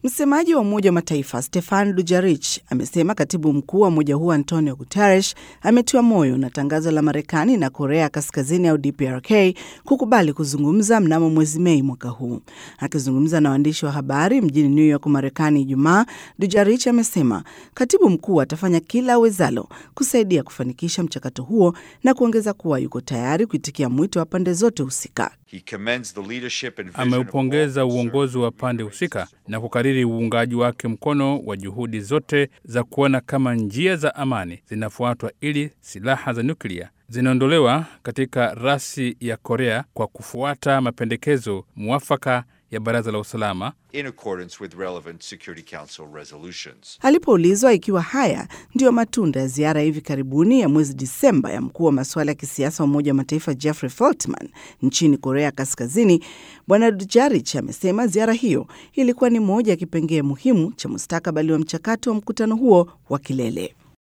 Msemaji wa Umoja wa Mataifa Stefan Dujarric amesema katibu mkuu wa umoja huo Antonio Guterres ametiwa moyo na tangazo la Marekani na Korea Kaskazini au DPRK kukubali kuzungumza mnamo mwezi Mei mwaka huu. Akizungumza na waandishi wa habari mjini New York, Marekani Ijumaa, Dujarric amesema katibu mkuu atafanya kila awezalo kusaidia kufanikisha mchakato huo na kuongeza kuwa yuko tayari kuitikia mwito wa pande zote husika. Ameupongeza uongozi wa pande husika na kukariri uungaji wake mkono wa juhudi zote za kuona kama njia za amani zinafuatwa ili silaha za nyuklia zinaondolewa katika rasi ya Korea kwa kufuata mapendekezo mwafaka ya Baraza la Usalama. Alipoulizwa ikiwa haya ndiyo matunda ya ziara ya hivi karibuni ya mwezi Disemba ya mkuu wa masuala ya kisiasa wa Umoja wa Mataifa Jeffrey Feltman nchini Korea Kaskazini, Bwana Dujarric amesema ziara hiyo ilikuwa ni moja ya kipengee muhimu cha mustakabali wa mchakato wa mkutano huo wa kilele.